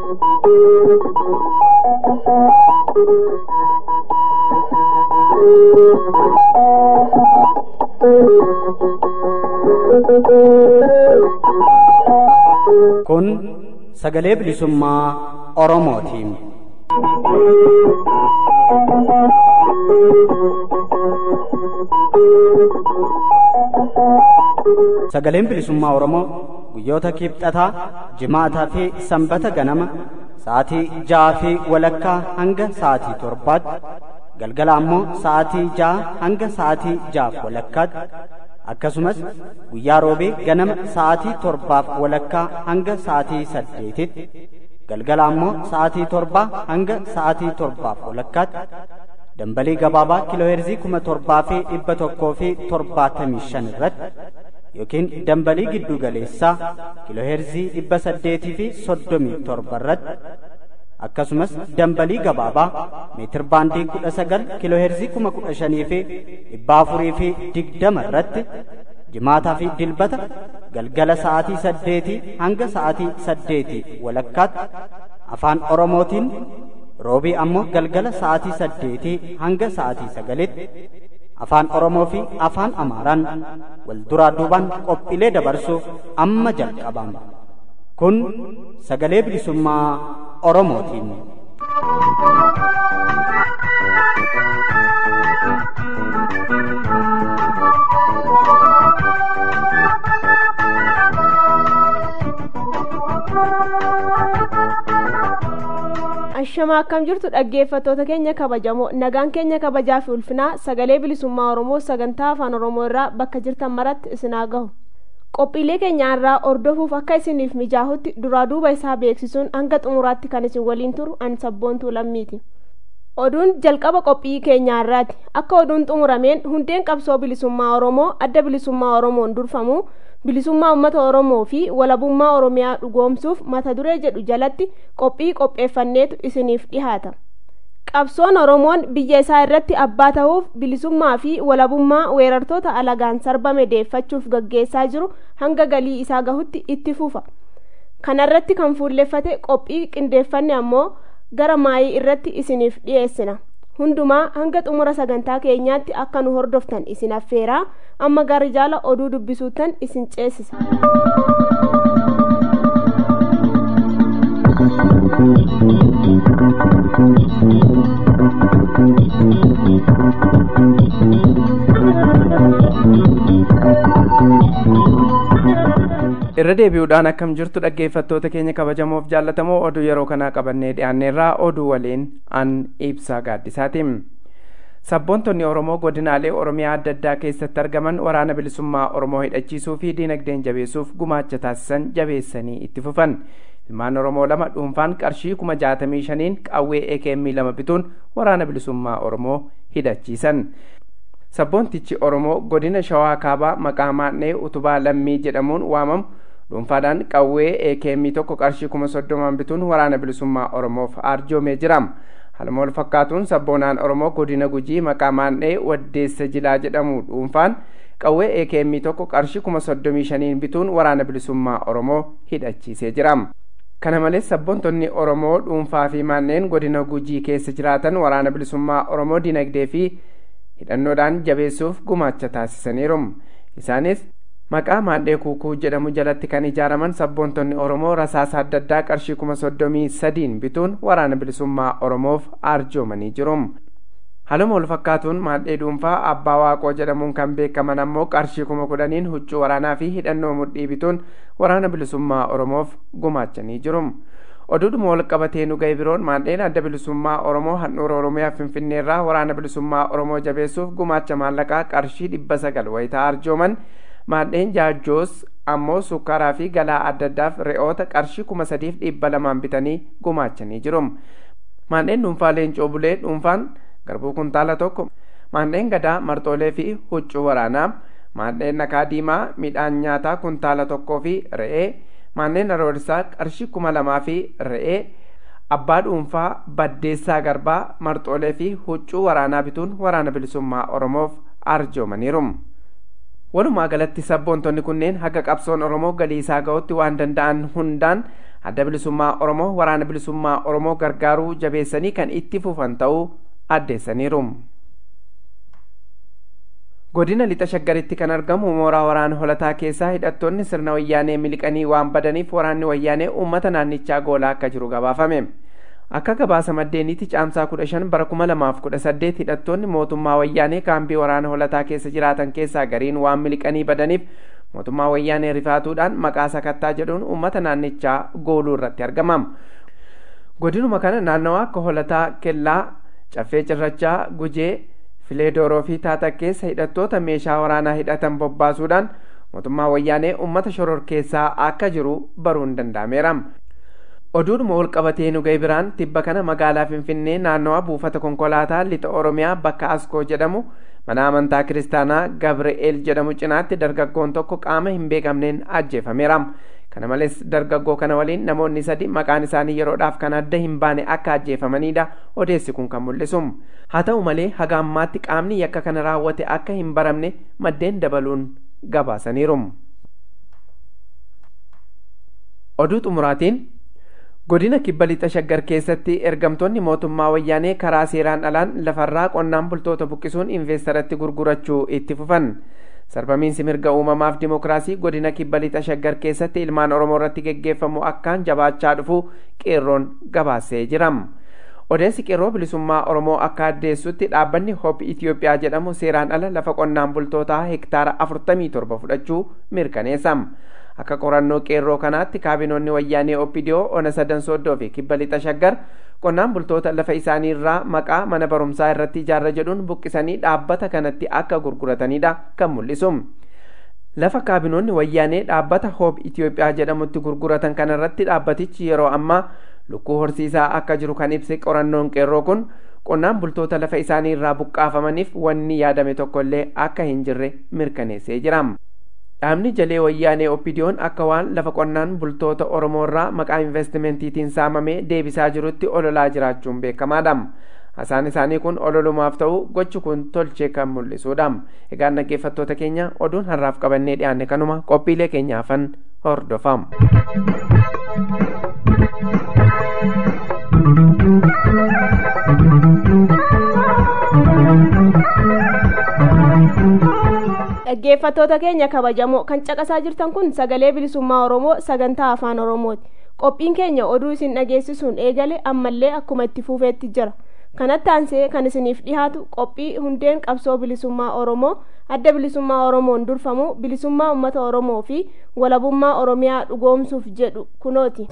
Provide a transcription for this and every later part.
Kun sagalee bilisummaa Oromootiin. Sagaleen bilisummaa Oromoo guyyoota kibxataa, jimaataa fi sanbata ganama sa'aatii ja'aa fi walakkaa hanga sa'aatii torbaatti galgala ammoo sa'aatii ja'a hanga sa'aatii ja'aaf walakkaatti akkasumas guyyaa roobee ganama sa'aatii torbaaf walakkaa hanga sa'aatii saddeetitti galgala ammoo sa'aatii torbaa hanga sa'aatii torbaaf walakkaatti dambalii gabaabaa kiilooheerzii kuma torbaa fi dhibba tokkoo fi torbaatamii shan irratti yookiin dambalii giddu galeessaa kiilooheerzii dhibba saddeetii fi soddomii torba irratti akkasumas dambalii gabaabaa meetir baandii kudha sagal kiilooheerzii kuma kudha shanii fi dhibba afurii fi digdama irratti jimaataa fi dilbata galgala sa'aatii saddeetii hanga sa'aatii saddeetii walakkaatti afaan oromootiin roobii ammoo galgala sa'aatii saddeetii hanga sa'aatii sagalitti afaan oromoo fi afaan amaaraan wal duraa duubaan qophiilee dabarsuuf amma jalqabama kun sagalee bilisummaa oromootiin. Ashamaa akkam jirtu dhaggeeffattoota keenya kabajamoo nagaan keenya kabajaa fi ulfinaa sagalee bilisummaa Oromoo sagantaa afaan Oromoo irraa bakka jirtan maratti isinaa gahu. Qophiilee keenya irraa ordofuuf akka isiniif mijaahutti duraa duuba isaa beeksisuun hanga xumuraatti kan isin waliin turu an sabboontuu lammiiti. Oduun jalqaba qophii keenyaa irraati. Akka oduun xumurameen hundeen qabsoo bilisummaa Oromoo adda bilisummaa Oromoon durfamu bilisummaa uummata Oromoo fi walabummaa Oromiyaa dhugoomsuuf mata duree jedhu jalatti qophii qopheeffanneetu isiniif dhihaata. Qabsoon Oromoon biyya isaa irratti abbaa ta'uuf bilisummaa fi walabummaa weerartoota alagaan sarbame deeffachuuf gaggeessaa jiru hanga galii isaa gahutti itti fufa. Kanarratti kan fuulleffate qophii qindeeffanne ammoo gara maayii irratti isiniif dhiyeessina. hundumaa hanga xumura sagantaa keenyaatti akka nu hordoftan isin affeeraa amma gara jaala oduu dubbisuuttan isin ceesisa. irra deebi'uudhaan akkam jirtu dhaggeeffattoota keenya kabajamoof jaallatamoo oduu yeroo kanaa qabannee dhiyaanneerraa oduu waliin an ibsaa gaaddisaatiin sabboontonni oromoo godinaalee oromiyaa adda addaa keessatti argaman waraana bilisummaa oromoo hidhachiisuu fi diinagdeen jabeessuuf gumaacha taasisan jabeessanii itti fufan ilmaan oromoo lama dhuunfaan qarshii kuma jaatamii shaniin qawwee ekm lama bituun waraana bilisummaa oromoo hidhachiisan sabboontichi oromoo godina shawaa kaabaa maqaa maadhee utubaa lammii jedhamuun waamamu dhuunfaadhaan qawwee ekm tokko qarshii kuma soddomaan bituun waraana bilisummaa oromoof arjoomee jira haluma wal fakkaatuun sabboonaan oromoo godina gujii maqaa maadhee waddeessa jilaa jedhamu dhuunfaan qawwee ekm tokko qarshii kuma soddomii shaniin bituun waraana bilisummaa oromoo hidhachiisee jira kana malees sabboontonni oromoo dhuunfaa fi manneen godina gujii keessa jiraatan waraana bilisummaa oromoo dinagdee fi hidhannoodhaan jabeessuuf gumaacha taasisaniiru isaanis maqaa maadhee kuukuu jedhamu jalatti kan ijaaraman sabboontonni oromoo rasaasa adda addaa qarshii kuma soddomii sadiin bituun waraana bilisummaa oromoof arjoomanii jiru haluma wal fakkaatuun maadhee dhuunfaa abbaa waaqoo jedhamuun kan beekaman ammoo qarshii kuma kudhaniin huccuu waraanaa fi hidhannoo mudhii bituun waraana bilisummaa oromoof gumaachanii jiru oduudhuma wal qabatee nu ga'e biroon maadheen adda bilisummaa oromoo handhuura oromiyaa finfinneerraa waraana bilisummaa oromoo jabeessuuf gumaacha maallaqaa qarshii dhibba sagal wayitaa arjooman maadheen jaajjoos ammoo sukkaaraa fi galaa adda addaaf re'oota qarshii kuma sadiif dhibba lamaan bitanii gumaachanii jiru maadheen dhuunfaa leencoo bulee dhuunfaan garbuu kuntaala tokko maadheen gadaa marxoolee fi huccuu waraanaa maadheen nakaa diimaa midhaan nyaataa kuntaala tokkoo fi re'ee manneen aroorsaa qarshii kuma lamaa fi re'ee abbaa dhuunfaa baddeessaa garbaa marxoolee fi huccuu waraanaa bituun waraana bilisummaa oromoof arjoomaniiru walumaa galatti sabboontonni kunneen haga qabsoon oromoo galii isaa ga'utti waan danda'an hundaan adda bilisummaa oromoo waraana bilisummaa oromoo gargaaruu jabeessanii kan itti fufan ta'uu addeessaniiru. godina lixa shaggaritti kan argamu mooraa waraana holataa keessaa hidhattoonni sirna wayyaanee miliqanii waan badaniif waraanni wayyaanee uummata naannichaa goolaa akka jiru gabaafame. akka gabaasa maddeeniitti caamsaa kudha shan bara kuma lamaaf kudha saddeet hidhattoonni mootummaa wayyaanee kaambii waraana holataa keessa jiraatan keessaa gariin waan miliqanii badaniif mootummaa wayyaanee rifaatuudhaan maqaa sakattaa jedhuun uummata naannichaa gooluu irratti argamam godinuma kana naannawaa akka holataa kellaa caffee cirrachaa gujee fileedooroo fi taata keessa hidhattoota meeshaa waraanaa hidhatan bobbaasuudhaan mootummaa wayyaanee uummata shororkeessaa akka jiru baruun danda'ameera. oduudhuma wal qabatee nu ga'e biraan tibba kana magaalaa finfinnee naannawaa buufata konkolaataa lixa oromiyaa bakka askoo jedhamu mana amantaa kiristaanaa gabri'eel jedhamu cinaatti dargaggoon tokko qaama hin beekamneen ajjeefameera kana malees dargaggoo kana waliin namoonni sadi maqaan isaanii yeroodhaaf kan adda hin baane akka ajjeefamanidha odeessi kun kan mul'isu haa ta'u malee haga ammaatti qaamni yakka kana raawwate akka hin baramne maddeen dabaluun gabaasaniiru oduu xumuraatiin godina kibba lixa shaggar keessatti ergamtoonni mootummaa wayyaanee karaa seeraan alaan lafarraa qonnaan bultoota buqqisuun investeeratti gurgurachuu itti fufan sarbamiinsi mirga uumamaaf dimokiraasii godina kibba lixa shaggar keessatti ilmaan oromoo irratti geggeeffamu akkaan jabaachaa dhufu qeerroon gabaasee jira odeessi qeerroo bilisummaa oromoo akka addeessutti dhaabbanni hop itiyoophiyaa jedhamu seeraan ala lafa qonnaan bultootaa hektaara 47 fudhachuu mirkaneessa akka qorannoo qeerroo kanaatti kaabinoonni wayyaanee oppidiyoo ona sadan sooddoo fi kibba lixa shaggar qonnaan bultoota lafa isaanii irraa maqaa mana barumsaa irratti ijaarra jedhuun buqqisanii dhaabbata kanatti akka gurguratanidha kan mul'isu lafa kaabinoonni wayyaanee dhaabbata hoob itiyoophiyaa jedhamutti gurguratan kanarratti dhaabbatichi yeroo ammaa lukkuu horsiisaa akka jiru kan ibse qorannoon qeerroo kun qonnaan bultoota lafa isaanii irraa buqqaafamaniif wanni yaadame tokkollee akka hin jirre mirkaneessee jira. dhaabni jalee wayyaanee oppidiyoon akka waan lafa qonnaan bultoota oromoo irraa maqaa investimentiitiin saamamee deebisaa jirutti ololaa jiraachuun beekamaadha hasaan isaanii kun ololumaaf ta'u gochi kun tolchee kan mul'isuudha egaan dhaggeeffattoota keenya oduun har'aaf qabannee dhiyaanne kanuma qophiilee keenyaafan hordofam. dhaggeeffattoota keenya kabajamoo kan caqasaa jirtan kun sagalee bilisummaa oromoo sagantaa afaan oromooti qophiin keenya oduu isin dhageessisuun eegale ammallee akkuma itti fufeetti jira kanatti aansee kan isiniif dhihaatu qophii hundeen qabsoo bilisummaa oromoo adda bilisummaa oromoon durfamu bilisummaa ummata oromoo fi walabummaa oromiyaa dhugoomsuuf jedhu kunooti.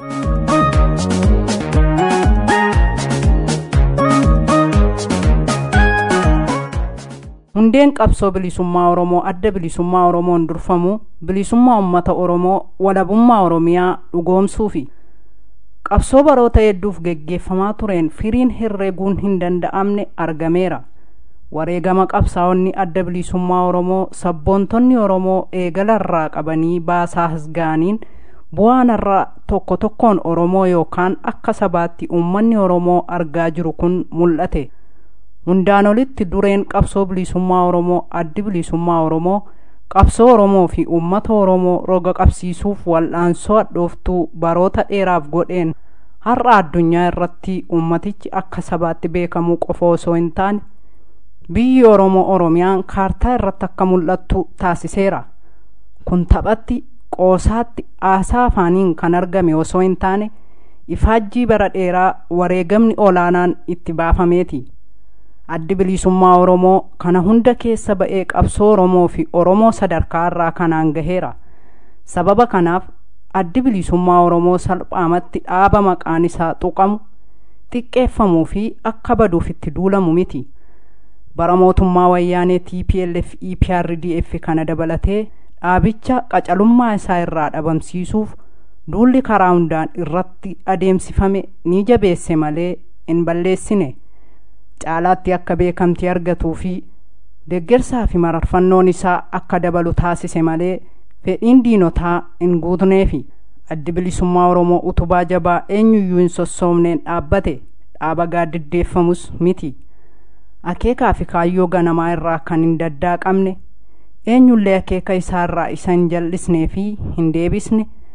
hundeen qabsoo bilisummaa oromoo adda bilisummaa oromoon durfamu bilisummaa ummata oromoo walabummaa oromiyaa dhugoomsuu fi qabsoo baroota hedduuf geggeeffamaa tureen firiin herreeguun hin danda'amne argameera wareegama qabsaa'onni adda bilisummaa oromoo sabboontonni oromoo eegalarraa qabanii baasaa hasgaaniin bu'aanarraa tokko tokkoon oromoo yookaan akka sabaatti uummanni oromoo argaa jiru kun mul'ate hundaan olitti dureen qabsoo bilisummaa oromoo addi bilisummaa oromoo qabsoo oromoo fi uummata oromoo roga qabsiisuuf wal'aansoo hadhooftuu baroota dheeraaf godheen har'a addunyaa irratti ummatichi akka sabaatti beekamuu qofa osoo hin taane biyyi oromoo oromiyaan kaartaa irratti akka mul'attu taasiseera kun taphatti qoosaatti aasaa afaaniin kan argame osoo hin taane ifaajjii bara dheeraa wareegamni olaanaan itti baafameeti addi bilisummaa oromoo kana hunda keessa ba'ee qabsoo oromoo fi oromoo sadarkaa irraa kanaan gaheera sababa kanaaf addi bilisummaa oromoo salphaamatti dhaaba maqaan isaa tuqamu xiqqeeffamuu fi akka baduuf itti duulamu miti bara mootummaa wayyaanee tplf eprdf kana dabalatee dhaabicha qacalummaa isaa irraa dhabamsiisuuf duulli karaa hundaan irratti adeemsifame ni jabeesse malee hin balleessine caalaatti akka beekamtii argatuu fi deeggarsaa fi mararfannoon isaa akka dabalu taasise malee fedhiin diinotaa hin guutneefi addi bilisummaa oromoo utubaa jabaa eenyuyyuu hin sossoomneen dhaabbate dhaaba gaaddiddeeffamus miti akeekaa fi kaayyoo ganamaa irraa kan hin daddaaqamne eenyullee akeeka isaa irraa isa hin jal'isnee fi hin deebisne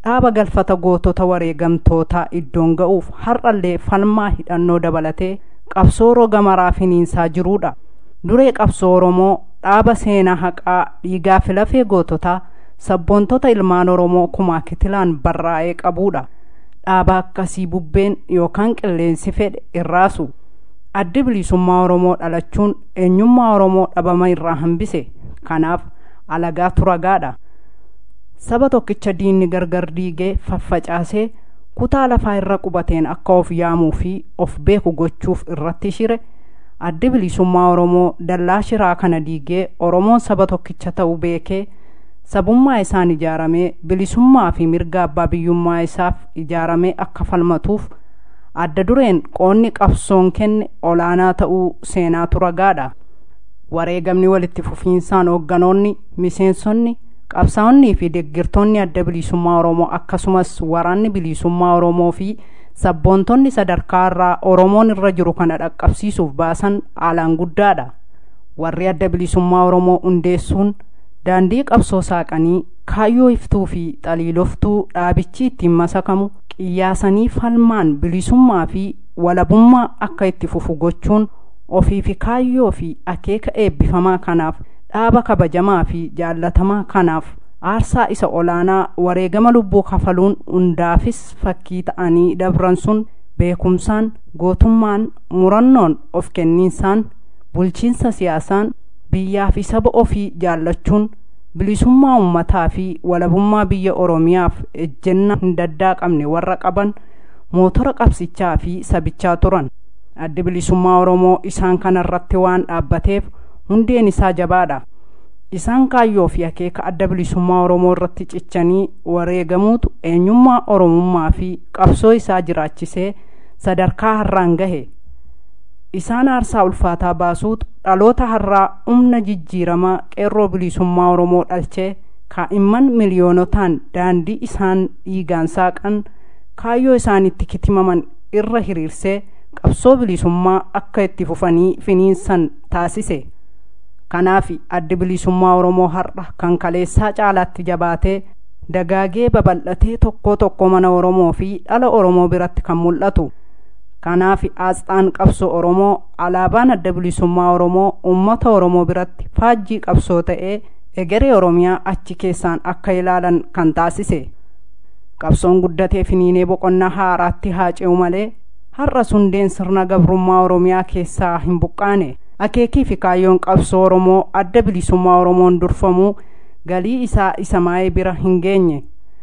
dhaaba galfata gootota wareegamtootaa iddoon ga'uuf har'allee falmaa hidhannoo dabalatee qabsoo roga maraa finiinsaa jiruudha duree qabsoo oromoo dhaaba seenaa haqaa dhiigaa fi lafee goototaa sabboontota ilmaan oromoo kumaa kitilaan barraa'ee qabuudha dhaaba akkasii bubbeen yookaan qilleensi fedhe irraasu addi bilisummaa oromoo dhalachuun eenyummaa oromoo dhabama irraa hambise kanaaf alagaa turagaadha saba tokkicha diinni gargar diigee faffacaasee kutaa lafaa irra qubateen akka of yaamuu fi of beeku gochuuf irratti shire addi bilisummaa oromoo dallaa shiraa kana diigee oromoon saba tokkicha ta'uu beekee sabummaa isaan ijaaramee bilisummaa fi mirga abbaa biyyummaa isaaf ijaaramee akka falmatuuf adda dureen qoonni qabsoon kenne olaanaa ta'uu seenaa turagaadha wareegamni walitti fufiinsaan hoogganoonni miseensonni qabsaa'onnii fi deggirtoonni adda bilisummaa oromoo akkasumas waraanni bilisummaa oromoo fi sabboontonni sadarkaa irraa oromoon irra jiru kana dhaqqabsiisuuf baasan haalaan guddaadha warri adda bilisummaa oromoo hundeessuun daandii qabsoo saaqanii kaayyoo iftuu fi xaliiloftuu dhaabichi ittiin masakamu qiyyaasanii falmaan bilisummaa fi walabummaa akka itti fufu gochuun ofii fi kaayyoo fi akeeka eebbifamaa kanaaf dhaaba kabajamaa fi jaallatamaa kanaaf aarsaa isa olaanaa wareegama lubbuu kafaluun hundaafis fakkii ta'anii dabran sun beekumsaan gootummaan murannoon of kenniinsaan bulchiinsa siyaasaan biyyaa fi saba ofii jaallachuun bilisummaa ummataa fi walabummaa biyya oromiyaaf ejjenna hin daddaaqamne warra qaban mootora qabsichaa fi sabichaa turan addi bilisummaa oromoo isaan kanarratti waan dhaabbateef hundeen isaa jabaadha isaan kaayyoo fi akeeka adda bilisummaa oromoo irratti cichanii wareegamuutu eenyummaa oromummaa fi qabsoo isaa jiraachisee sadarkaa har'aan gahe isaan aarsaa ulfaataa baasuutu dhaloota har'aa humna jijjiiramaa qeerroo bilisummaa oromoo dhalchee kaa'imman miliyoonotaan daandii isaan dhiigaan saaqan kaayyoo isaanitti kitimaman irra hiriirsee qabsoo bilisummaa akka itti fufanii finiinsan taasise kanaaf addi bilisummaa oromoo har'a kan kaleessaa caalaatti jabaatee dagaagee babal'atee tokko tokko mana oromoo fi dhala oromoo biratti kan mul'atu kanaaf aasxaan qabsoo oromoo alaabaan adda bilisummaa oromoo ummata oromoo biratti faajjii qabsoo ta'ee egeree oromiyaa achi keessaan akka ilaalan kan taasise qabsoon guddatee finiinee boqonnaa haaraatti haa ce'u malee har'a hundeen sirna gabrummaa oromiyaa keessaa hin buqqaane akeekii fi kaayyoon qabsoo oromoo adda bilisummaa oromoon durfamuu galii isaa isa maa'ee bira hin geenye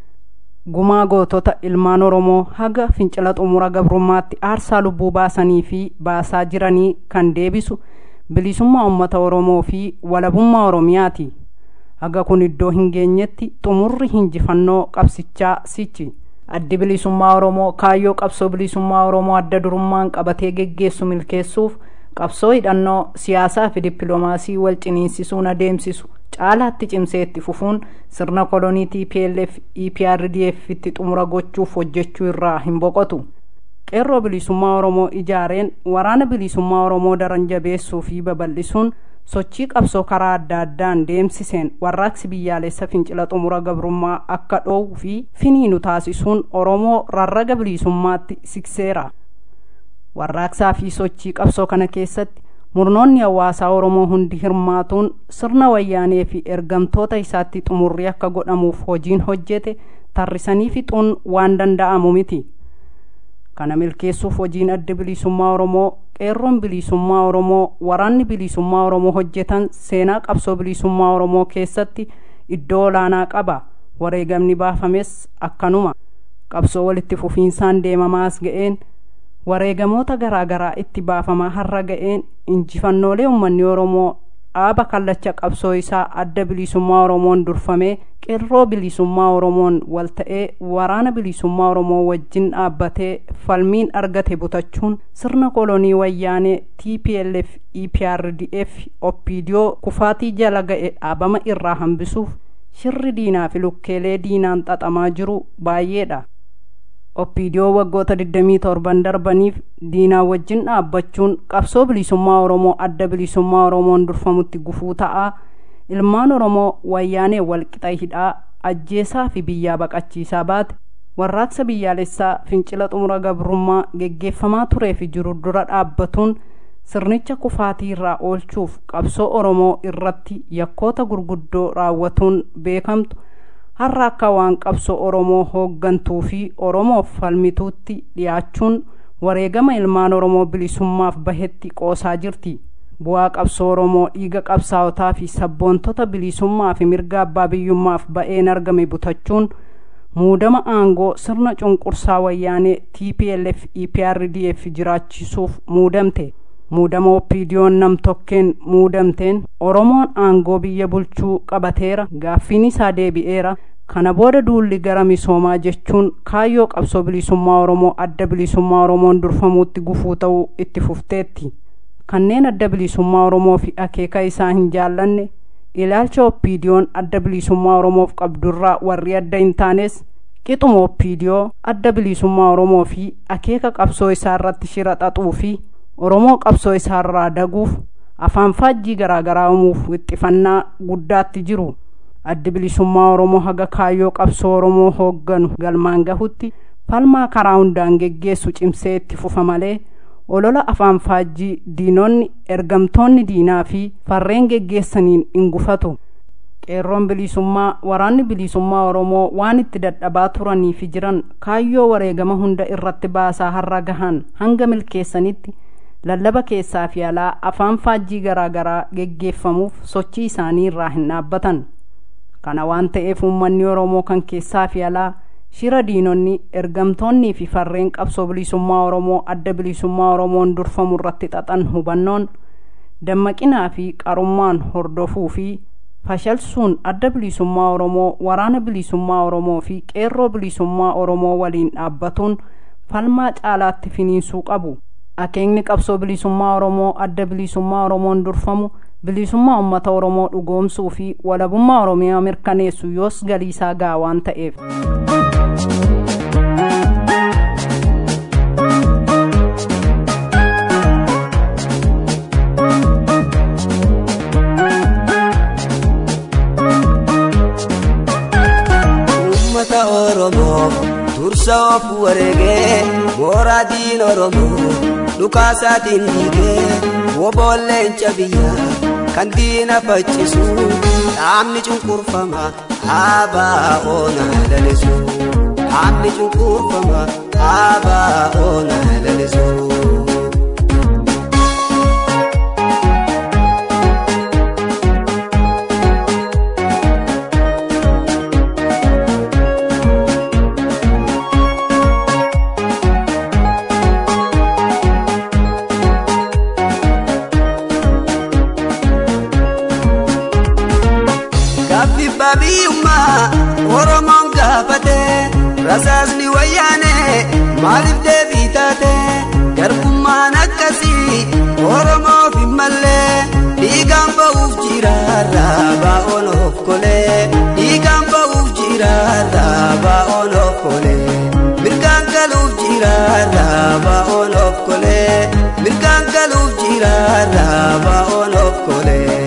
gumaa gootota ilmaan oromoo haga fincila xumura gabrummaatti aarsaa lubbuu baasanii fi baasaa jiranii kan deebisu bilisummaa ummata oromoo fi walabummaa oromiyaati haga kun iddoo hin geenyetti xumurri hinjifannoo qabsichaa sichi addi bilisummaa oromoo kaayyoo qabsoo bilisummaa oromoo adda durummaan qabatee geggeessu milkeessuuf qabsoo hidhannoo siyaasaa fi dippiloomaasii wal ciniinsisuun adeemsisu caalaatti cimsee itti fufuun sirna kolonii TPLF EPRDF itti xumura gochuuf hojjechuu irraa hin boqotu. qeerroo bilisummaa oromoo ijaareen waraana bilisummaa oromoo daran jabeessuu fi babal'isuun sochii qabsoo karaa adda addaan deemsiseen warraaqsi biyyaalessa fincila xumura gabrummaa akka dhoowwu fi finiinu taasisuun oromoo rarraga bilisummaatti sikseera. warraaqsaa fi sochii qabsoo kana keessatti murnoonni hawaasaa oromoo hundi hirmaatuun sirna wayyaanee fi ergamtoota isaatti xumurri akka godhamuuf hojiin hojjete tarrisanii fixuun waan danda'amu miti kana milkeessuuf hojiin adda bilisummaa oromoo qeerroon bilisummaa oromoo waraanni bilisummaa oromoo hojjetan seenaa qabsoo bilisummaa oromoo keessatti iddoo olaanaa qaba wareegamni baafames akkanuma qabsoo walitti fufiinsaan deemamaas ga'een wareegamoota garaa garaa itti baafamaa har'a ga'een injifannoolee uummanni oromoo dhaaba kallacha qabsoo isaa adda bilisummaa oromoon durfamee qeerroo bilisummaa oromoon wal ta'ee waraana bilisummaa oromoo wajjin dhaabbatee falmiin argate butachuun sirna kolonii wayyaanee tplf eprdf opidiyoo kufaatii jala ga'e dhaabama irraa hambisuuf shirri diinaa fi lukkeelee diinaan xaxamaa jiru baay'eedha opidiyoo waggoota 27 darbaniif diinaa wajjin dhaabbachuun qabsoo bilisummaa oromoo adda bilisummaa oromoon durfamutti gufuu ta'aa ilmaan oromoo wayyaanee walqixa hidhaa ajjeesaa fi biyyaa baqachiisaa baate warraaqsa biyyaalessaa fincila xumura gabrummaa geggeeffamaa turee fi jiru dura dhaabbatuun sirnicha kufaatii irraa oolchuuf qabsoo oromoo irratti yakkoota gurguddoo raawwatuun beekamtu har'a akka waan qabsoo oromoo hooggantuu fi oromoof falmituutti dhiyaachuun wareegama ilmaan oromoo bilisummaaf bahetti qoosaa jirti bu'aa qabsoo oromoo dhiiga qabsaa'otaa fi sabboontota bilisummaa fi mirga abbaa biyyummaaf ba'een argame butachuun muudama aangoo sirna cunqursaa wayyaanee tplf eprdf jiraachisuuf muudamte muudama oppiidiyoon nam-tokkeen muudamteen oromoon aangoo biyya bulchuu qabateera gaaffiin isaa deebi'eera kana booda duulli gara misoomaa jechuun kaayyoo qabsoo bilisummaa oromoo adda bilisummaa oromoon durfamuutti gufuu ta'uu itti fufteetti kanneen adda bilisummaa oromoo fi akeeka isaa hin jaallanne ilaalcha oppiidiyoon adda bilisummaa oromoof qabdurraa warri adda hin taanes qixuma oppiidiyoo adda bilisummaa oromoo fi akeeka qabsoo isaa irratti shira xaxuu fi oromoo qabsoo isaarraa daguuf afaan faajjii garaagaraa uumuuf wixxifannaa guddaatti jiru addi bilisummaa oromoo haga kaayyoo qabsoo oromoo hoogganu galmaan gahutti falmaa karaa hundaan geggeessu cimsee itti fufa malee olola afaan faajjii diinonni ergamtoonni diinaa fi farreen geggeessaniin hin gufatu qeerroon bilisummaa waraanni bilisummaa oromoo waan itti dadhabaa turanii fi jiran kaayyoo wareegama hunda irratti baasaa har'a gahan hanga milkeessanitti lallaba keessaa fi alaa afaan faajjii garaagaraa geggeeffamuuf sochii isaanii irraa hin dhaabbatan kana waan ta'eef uummanni oromoo kan keessaa fi alaa shira diinonni ergamtoonnii fi farreen qabsoo bilisummaa oromoo adda bilisummaa oromoon durfamu irratti xaxan hubannoon dammaqinaa fi qarummaan hordofuu fi fashalsuun adda bilisummaa oromoo waraana bilisummaa oromoo fi qeerroo bilisummaa oromoo waliin dhaabbatuun falmaa caalaatti finiinsuu qabu akeekni qabsoo bilisummaa oromoo adda bilisummaa oromoon durfamu bilisummaa uummata oromoo dhugoomsuu fi walabummaa oromiyaa mirkaneessu yoos galiisaa ga'a waan ta'eef. uummata oromoo dursa of wareegee mooraa diin oromoo dhukaasaatiin dhiigee woboolleen biyyaa kan diina faccisu dhaabni cunqurfama dhaabaa oona lalisu dhaabni cunqurfama dhaabaa oona lalisu. biyyummaa oromoon gaafate rasaasni wayyaane maaliif deebii taate garbummaan akkasii oromoof hin mallee dhiigaan ba'uuf jiraarra baa'oon of kolee dhiigaan ba'uuf jiraarra baa'oon of kolee mirgaan galuuf jiraarra baa'oon of kolee mirgaan galuuf jiraarra baa'oon of kolee.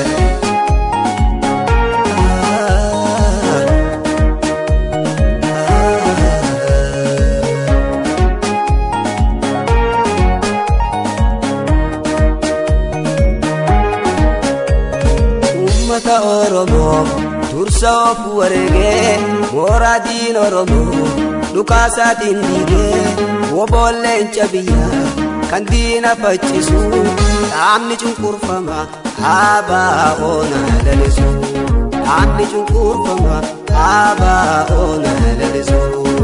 uummata oromoo dursa of wareegee mooraa diin oromoo dhukaasaatiin dhiigee woboolleen biyyaa kan diina faccisu dhaabni cunqurfama dhaabaa oona lalisu dhaabni cunqurfama dhaabaa oona lalisu.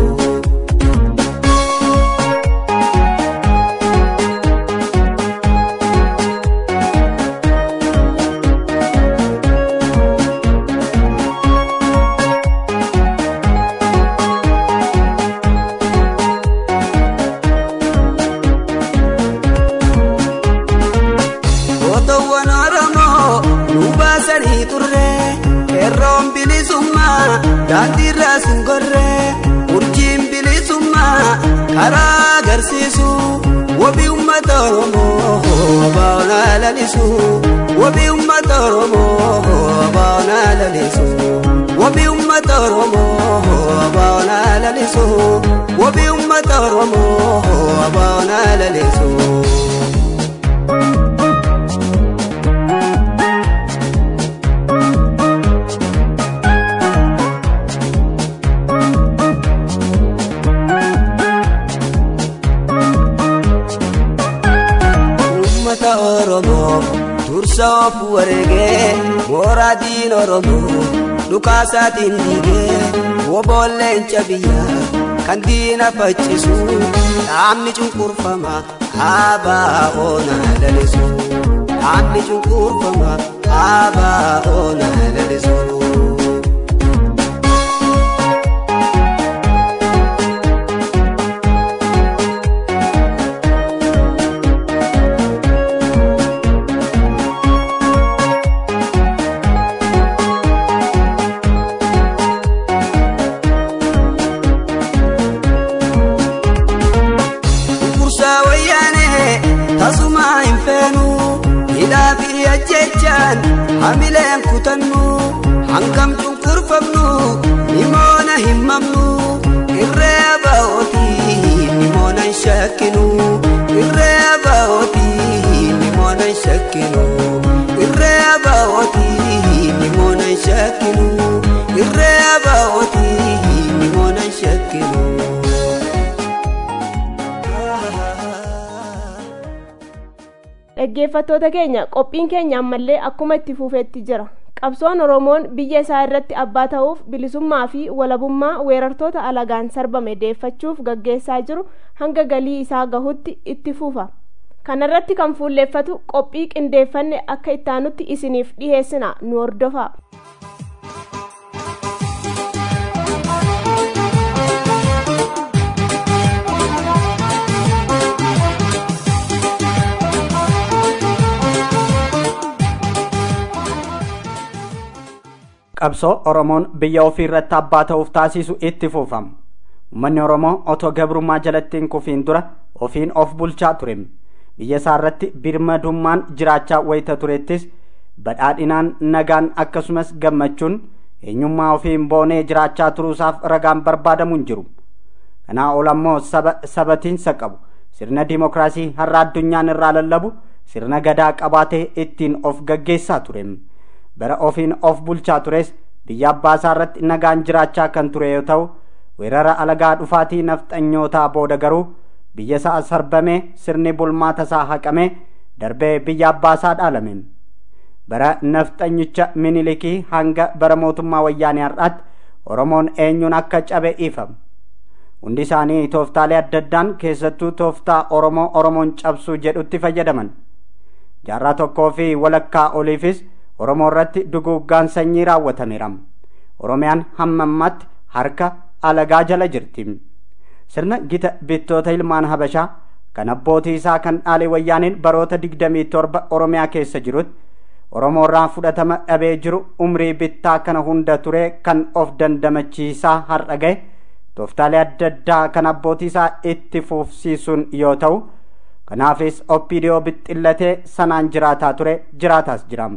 Gootowwan Oromoo nu baasanii turre qeerroon bilisummaa daandiirraa sun gorre urjiin bilisummaa karaa agarsiisu wabii uummata Oromoo baa'onaa lalisu wabii uummata Oromoo baa'onaa lalisu wabii uummata oromoo abaana lalisu wabii uummata oromoo abaana lalisu. uummata oromoo dursa of wareegee mooraa diin oromoo dhukaasaatiin diigee woboolleen biyyaa kan diina faccisu dhaabni cunqurfama haabaa oona lalisu dhaabni cunqurfama haabaa oona lalisu. Kursaa wayyaanee tasumaa hin feenu hidhaa fi ajjechaan hamileen kutannu hangam cunqurfamnu himoona hin mamnu irree ba'ootii himoona hin shakkinu irree ba'ootii himoona hin shakkinu irree ba'ootii himoona hin shakkinu irree ba'ootii himoona hin shakkinu. dhaggeeffattoota keenya qophiin keenya ammallee akkuma itti fufeetti jira qabsoon oromoon biyya isaa irratti abbaa ta'uuf bilisummaa fi walabummaa weerartoota alagaan sarbame deeffachuuf gaggeessaa jiru hanga galii isaa gahutti itti fufa kanarratti kan fuulleeffatu qophii qindeeffanne akka ittaanutti isiniif dhiheessina nu hordofaa qabsoo oromoon biyya ofii irratti abbaa ta'uuf taasisu itti fufama ummanni oromoo otoo gabrummaa jalatti hin kufiin dura ofiin of bulchaa ture biyya isaa irratti birmadummaan jiraachaa wayita turettis badhaadhinaan nagaan akkasumas gammachuun eenyummaa ofiin boonee jiraachaa turuusaaf ragaan barbaadamu hin jiru kanaa ol ammoo saba sabatiinsa qabu sirna dimokiraasii har'a addunyaan irraa lallabu sirna gadaa qabaatee ittiin of gaggeessaa ture bara ofiin of bulchaa tures biyya abbaasaa irratti nagaan jiraachaa kan ture yoo ta'u weerara alagaa dhufaatii nafxanyootaa booda garuu biyya isaa sarbamee sirni bulmaata isaa haqamee darbee biyya abbaasaa dhaalame bara nafxanyicha minilikii hanga bara mootummaa wayyaanee har'aatti oromoon eenyuun akka cabe ifama hundi isaanii tooftaalee adda addaan keessattuu tooftaa oromoo oromoon cabsuu jedhutti fayyadaman jaarraa tokkoo fi walakkaa oliifis oromoo irratti duguuggaan sanyii raawwatameera oromiyaan hamma ammaatti harka alagaa jala jirti sirna gita bittoota ilmaan habashaa kan abbootii isaa kan dhaalee wayyaaniin baroota digdamii torba oromiyaa keessa jirutti oromoo irraa fudhatama dhabee jiru umrii bittaa kana hunda ture kan of dandamachiisaa har'a gahe tooftaalee adda addaa kan abbootii isaa itti fufsiisuun yoo ta'u kanaafis oppiidiyoo bixxillatee sanaan jiraataa ture jiraataas jira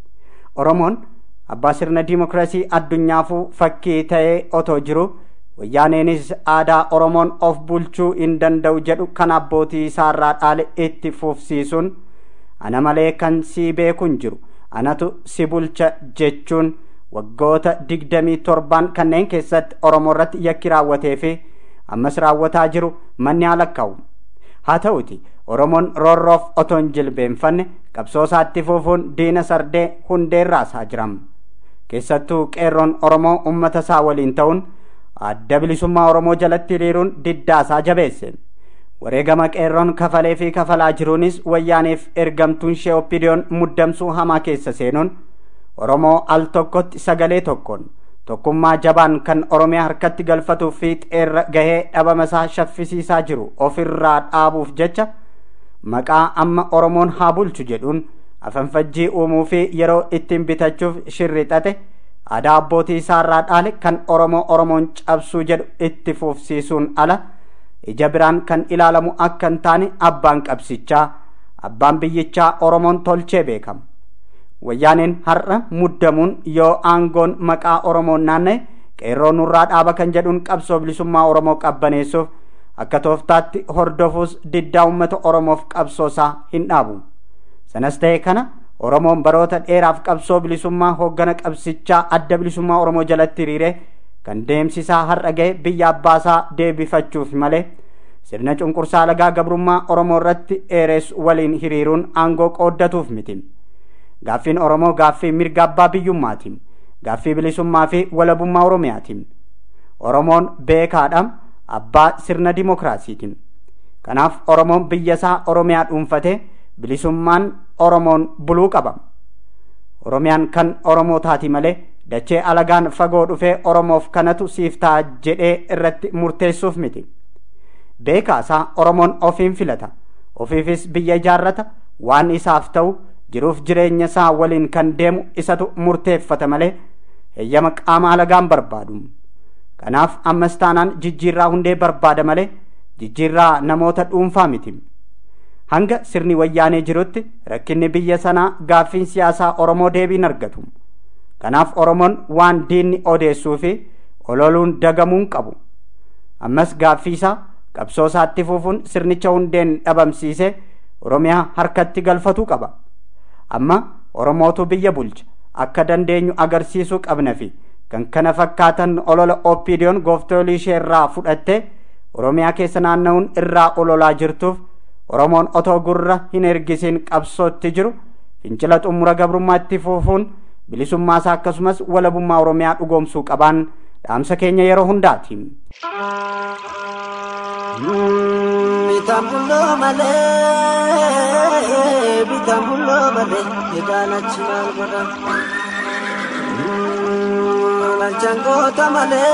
oromoon abbaa sirna diimokiraasii addunyaafuu fakkii ta'ee otoo jiru wayyaaneenis aadaa oromoon of bulchuu hin danda'u jedhu kan abbootii isaarraa dhaale itti fufsiisuun ana malee kan sii beeku hin jiru anatu si bulcha jechuun waggoota digdamii torbaan kanneen keessatti oromoo irratti yakki raawwatee fi ammas raawwataa jiru manni haa lakkaa'u haa ta'uti oromoon roorroof otoo hin jilbeenfanne qabsoo isaatti fufuun diina sardee hundeerraas haa jiram keessattuu qeerroon oromoo ummata isaa waliin ta'uun adda bilisummaa oromoo jalatti hiriiruun diddaasaa jabeesse wareegama qeerroon kafalee fi kafalaa jiruunis wayyaaneef ergamtuun ishee oppidiyoon muddamsuu hamaa keessa seenuun oromoo al tokkotti sagalee tokkoon tokkummaa jabaan kan oromiyaa harkatti galfatuu fi xeerra gahee dhabama isaa shaffisiisaa jiru ofirraa dhaabuuf jecha maqaa amma oromoon haa bulchu jedhuun afanfajjii uumuu fi yeroo ittiin bitachuuf shirrixate aadaa abbootii isaarraa dhaale kan oromoo oromoon cabsuu jedhu itti fufsiisuun ala ija biraan kan ilaalamu akka hin taane abbaan qabsichaa abbaan biyyichaa oromoon tolchee beekama wayyaaneen har'a muddamuun yoo aangoon maqaa oromoon naanna'e qeerroo nurraa dhaaba kan jedhuun qabsoo bilisummaa oromoo qabbaneessuuf akka tooftaatti hordofuus diddaa uummata oromoof qabsoosaa hin dhaabu sanas ta'e kana oromoon baroota dheeraaf qabsoo bilisummaa hooggana qabsichaa adda bilisummaa oromoo jalatti hiriire kan deemsisaa har'a ga'e biyya abbaasaa deebifachuuf malee sirna cunqursaa lagaa gabrummaa oromoo irratti dheeressu waliin hiriiruun aangoo qooddatuuf miti gaaffiin oromoo gaaffii mirga abbaa biyyummaatiin gaaffii bilisummaa fi walabummaa oromiyaatiin oromoon beekaadha abbaa sirna dimokiraasiitiin kanaaf oromoon biyya isaa oromiyaa dhuunfatee bilisummaan oromoon buluu qaba oromiyaan kan oromoo taati malee dachee alagaan fagoo dhufee oromoof kanatu siif ta'a jedhee irratti murteessuuf miti beekaasaa oromoon ofiin filata ofiifis biyya ijaarrata waan isaaf ta'u jiruuf jireenya isaa waliin kan deemu isatu murteeffata malee heeyyama qaama alagaan barbaadu kanaaf ammas taanaan jijjiirraa hundee barbaada malee jijjiirraa namoota dhuunfaa miti hanga sirni wayyaanee jirutti rakkinni biyya sanaa gaaffiin siyaasaa oromoo deebiin argatu kanaaf oromoon waan diinni odeessuu fi ololuun dagamuun qabu ammas gaaffii isaa qabsoo isaatti fufuun sirnicha hundeen dhabamsiise oromiyaa harkatti galfatuu qaba amma oromootu biyya bulcha akka dandeenyu agarsiisuu qabna fi kan kana fakkaatan olola oppiidiyoon gooftolii ishee irraa fudhatte oromiyaa keessa naanna'uun irraa ololaa jirtuuf oromoon otoo gurra hin ergisiin qabsootti jiru fincila xumura gabrummaa itti fufuun bilisummaasaa akkasumas walabummaa oromiyaa dhugoomsuu qabaan dhaamsa keenya yeroo hundaati. Bitambuloo malee bitambuloo malee egaan achi maal godha. Dalchangoota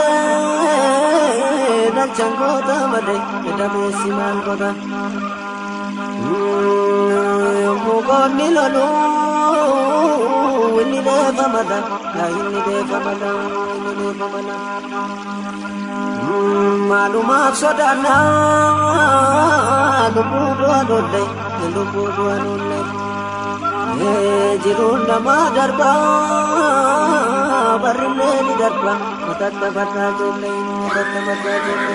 malee dalchangoota malee edameessi maal godha. Mukoonni loluu inni deefamada inni deefamada inni deefamada. Maalumaaf sodaannaa lubbuu du'a lolle lubbuu du'a lolle jiruun namaa darba barrillee ni darba matatta baddaa jolle matatta baddaa jolle.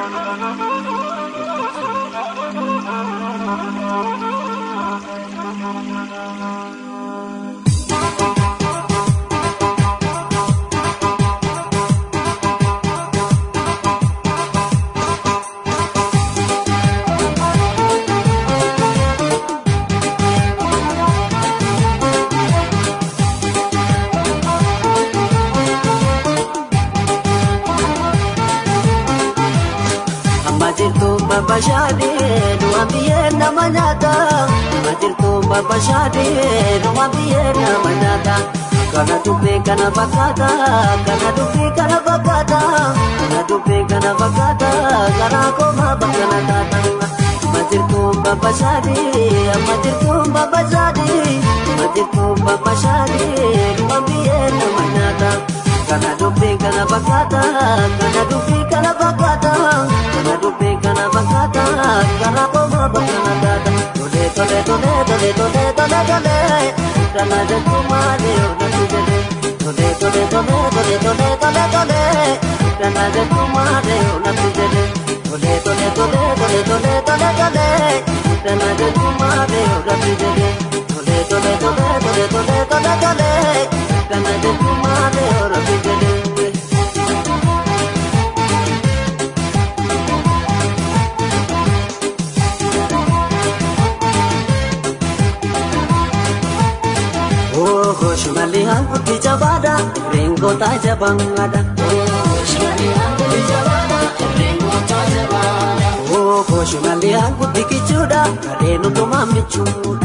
babashade nuwa biye na manyata majirtu babashade nuwa biye na manyata kana dubbe kana bakata kana dubbe kana bakata kana dubbe kana bakata kana koma bakana tata majirtu babashade majirtu babashade majirtu babashade nuwa biye na manyata kana dubbe kana bakata kana dubbe kana bakata kana dubbe kana bakata kana koma bakana dada tole tole tole tole tole tole tole kana jatu male ona tujele tole tole tole tole tole tole tole kana jatu male ona tujele tole tole tole tole tole tole tole kana jatu male ona tujele tole tole tole tole tole tole tole kana jatu male ona tujele Shumali hanguti jabada, ringo ta jabangada. Oh, shumali hanguti kichuda, kadenu to mamichuda.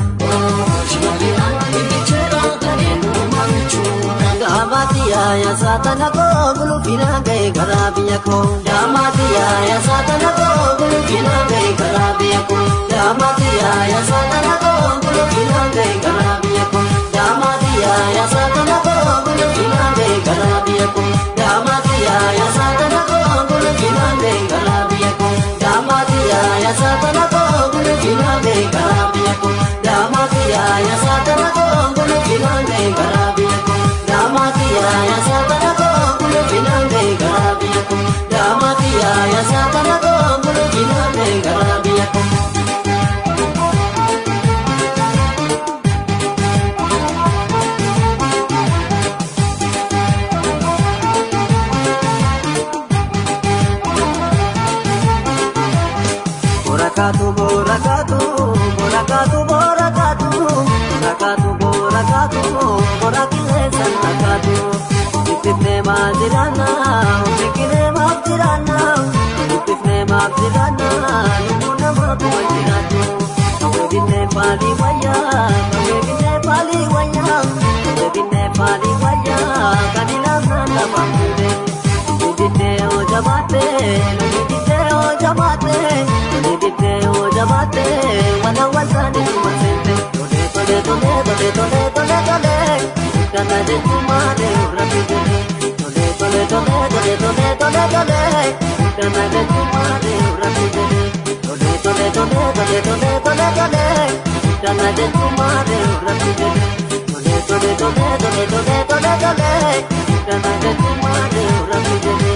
Damatiya ya satana ko gulu fina gai garabiya ko. Damatiya ya satana ko gulu fina gai garabiya ko. Damatiya ya satana ko gulu fina gai garabiya ko. Damatiya ya satana ko gulu fina gai garabiya ko. Damatiya ya satana ko gulu fina gai garabiya ko. Damatiya ya satana ko gulu fina gai garabiya ko. Damatiya ya satana ko gulu fina gai kaatu boora kaatu boora kaatu boora kaatu boora kaatu boora kaatu boora qilleensaan kaatu ittifnee maal jiraanna ofiikinee maaf jiraanna ittifnee maaf jiraanna lubbuu namaa kuma jiraatu kaweebinee paalii wayyaa kaweebinee paalii wayyaa kaweebinee paalii wayyaa kan ilaafnaan lafaan fuudhee. Nidideo jabate, nidideo jabate, nidideo jabate, wana wasani tumasente. Tole tole tole tole tole tole tole, kana de tumare urapi tole. Tole tole tole tole tole tole tole, kana de tumare urapi tole. Tole tole tole tole tole tole tole, kana de tumare urapi tole. Tole tole tole tole tole tole tole, kana de tumare urapi tole.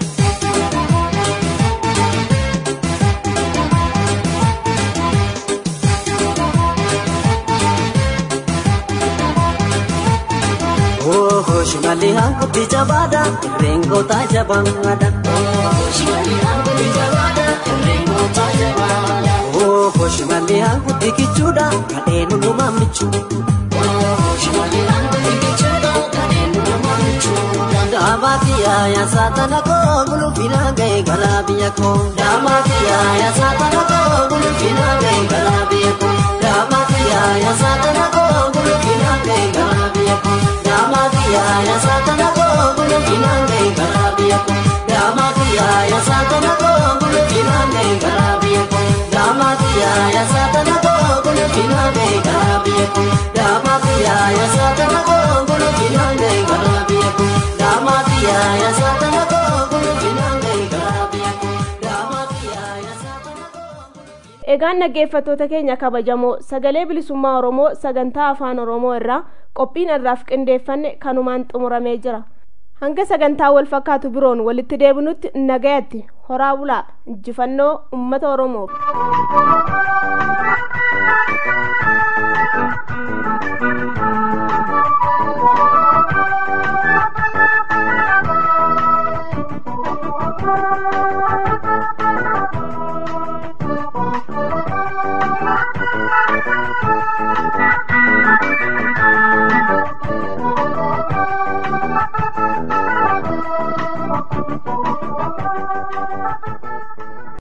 Oh, shimali hankuti jabada, rengo ta jabada. Oh, shimali hankuti jabada, rengo ta jabada. Oh, shimali hankuti kichuda, kadenu numa michu. Oh, shimali hankuti kichuda, kadenu numa michu. Damatia ya satana ko gulu fina gai garabiya ko. Damatia ya satana ko gulu fina gai garabiya ko. Damatia ya satana ko gulu fina gai garabiya ko. Damatia ya satana ko gulu fina gai garabiya ko. Damatia ya satana ko gulu fina gai garabiya ko. Damatia ya satana ko gulu fina gai garabiya ko. Damatia ya satana ko gulu fina gai garabiya ko. Damatia ya satana ko gulu fina gai garabiya ko. Damatia ya satana ko egaan dhaggeeffattoota keenya kabajamoo sagalee bilisummaa oromoo sagantaa afaan oromoo irraa qophiin irraaf qindeeffanne kanumaan xumuramee jira hanga sagantaa wal fakkaatu biroon walitti deebinutti nagayatti horaa bulaa injifannoo ummata oromoof